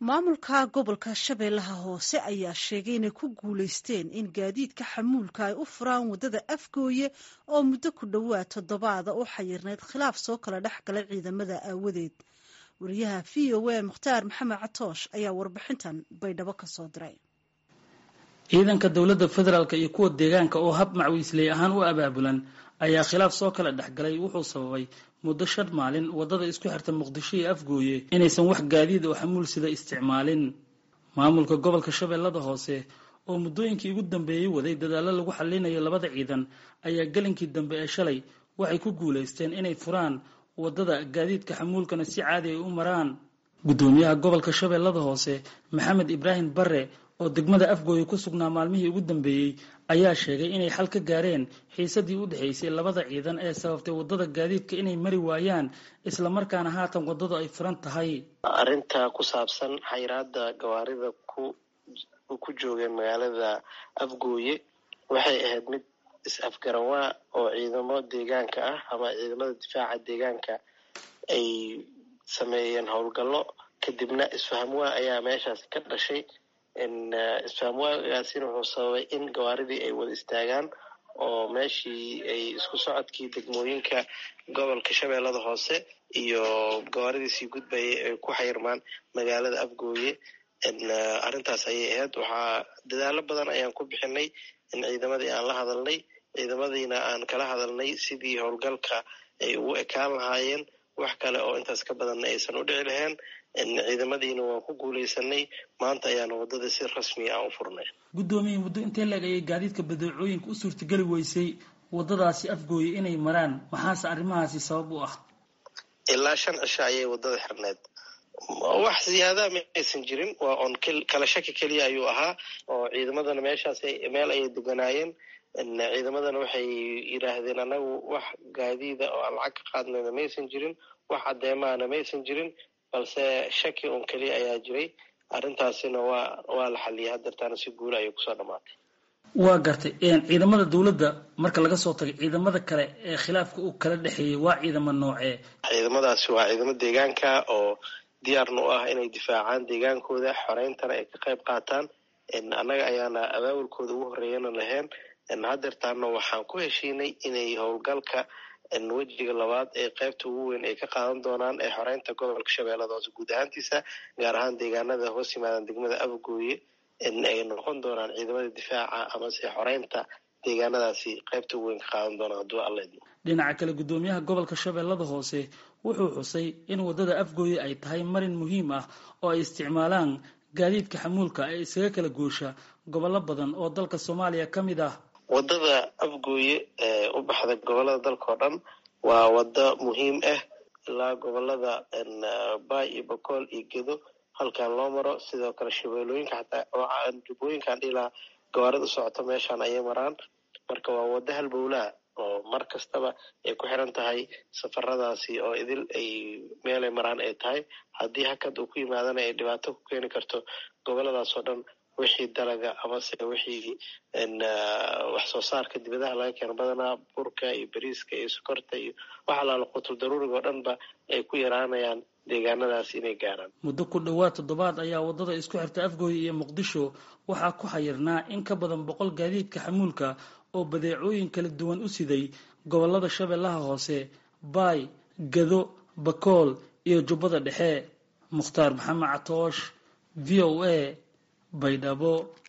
maamulka gobolka shabeellaha hoose ayaa sheegay inay ku guulaysteen in gaadiidka xamuulka ay u furaan waddada afgooye oo muddo ku dhowaad toddobaada u xayirnayd khilaaf soo kala dhex galay ciidamada aawadeed wariyaha v o a mukhtaar maxamed catoosh ayaa warbixintan baydhabo ka soo diray ciidanka dowladda federaalk iyo kuwa deegaanka oo hab macwiisley ahaan u abaabulan ayaa khilaaf soo kala dhexgalay wuxuu sababay muddo shan maalin waddada isku xirta muqdisho iyo afgooye inaysan wax gaadiid oo xamuul sida isticmaalin maamulka gobolka shabeellada hoose oo muddooyinkii ugu dambeeyey waday dadaallo lagu xallinayo labada ciidan ayaa gelinkii dambe ee shalay waxay ku guulaysteen inay furaan waddada gaadiidka xamuulkana si caadi ay u maraan guddoomiyaha gobolka shabeellada hoose maxamed ibraahim barre oo degmada afgooye ku sugnaa maalmihii ugu dambeeyey ayaa sheegay inay xal ka gaareen xiisadii u dhexaysay labada ciidan ee sababtay waddada gaadiidka inay mari waayaan islamarkaana haatan waddadu ay furan tahay arrinta ku saabsan xayiraada gawaarida ku ku joogeen magaalada afgooye waxay ahayd mid is-afgaranwaa oo ciidamo deegaanka ah ama ciidamada difaaca deegaanka ay sameeyeen howlgallo kadibna isfahamwaa ayaa meeshaas ka dhashay isfahamwaagaasina wuxuu sababay in gawaaridii ay wada istaagaan oo meeshii ay isku socodkii degmooyinka gobolka shabeellada hoose iyo gawaaridiisii gudbayay ay ku xayirmaan magaalada afgooye arrintaas ayay ahayd waxaa dadaalo badan ayaan ku bixinay in ciidamadii aan la hadalnay ciidamadiina aan kala hadalnay sidii howlgalka ay ugu ekaan lahaayeen wax kale oo intaas ka badanna aysan u dhici lahayn ciidamadiina waan ku guulaysanay maanta ayaana waddada si rasmi ah u furnay guddoomiye muddo intee leeg ayay gaadiidka badeecooyinka u suurtageli weysay waddadaasi afgooye inay maraan maxaase arrimahaasi sabab u ah ilaa shan cisho ayay waddada xirneyd wax ziyaadaa ma aysan jirin waa on kala shaki keliya ayuu ahaa oo ciidamadana meeshaas meel ayay deganaayeen ciidamadana waxay yidhaahdeen anagu wax gaadiida oo aan lacag ka qaadnayna maysan jirin wax caddeemaana maysan jirin balse shaki un keliya ayaa jiray arrintaasina waa waa la xaliyay hadeertaana si guula ayay kusoo dhamaatay waa gartay ciidamada dowladda marka laga soo tagay ciidamada kale ee khilaafka uu kala dhexeeyey waa ciidamo noocee ciidamadaasi waa ciidamo deegaanka oo diyaarna u ah inay difaacaan deegaankooda xoreyntana ay ka qayb qaataan annaga ayaana abaabulkooda ugu horreeyana lahayn hadeertaana waxaan ku heshiinay inay howlgalka wejiga labaad ee qaybta ugu weyn ay ka qaadan doonaan ee xoreynta gobolka shabeellada hoose guud ahaantiisa gaar ahaan deegaanada hoos yimaadan degmada afgooye ay noqon doonaan ciidamada difaaca amase xoreynta deegaanadaasi qaybta ugu weyn ka qaadan doonaan hadduu alla idmo dhinaca kale guddoomiyaha gobolka shabeellada hoose wuxuu xusay in waddada afgooye ay tahay marin muhiim ah oo ay isticmaalaan gaadiidka xamuulka ee isaga kala goosha gobollo badan oo dalka soomaaliya ka mid ah waddada afgooye ee u baxda gobolada dalka oo dhan waa waddo muhiim ah ilaa gobolada bay iyo bakool iyo gedo halkan loo maro sidoo kale shabeelooyinka xataa jubbooyinkaan dhilaa gawaarida u socoto meeshaan ayay maraan marka waa waddo halbowlaa oo mar kastaba ay ku xiran tahay safaradaasi oo idil ay meelay maraan ay tahay haddii hakad uu ku yimaadana ay dhibaato ku keeni karto goboladaas oo dhan wixii dalaga amase wixii wax soo saarka dibadaha laga keeno badanaa burka iyo bariiska iyo sokorta iyo wax alaala qutul daruuriga oo dhanba ay ku yaraanayaan deegaanadaas inay gaaraan muddo ku dhowaad toddobaad ayaa waddada isku xirta afgooye iyo muqdisho waxaa ku xayirnaa in ka badan boqol gaadiidka xamuulka oo badeecooyin kala duwan u siday gobollada shabeellaha hoose baay gado bakool iyo jubbada dhexe mukhtaar maxamed catoosh v o a baydhabo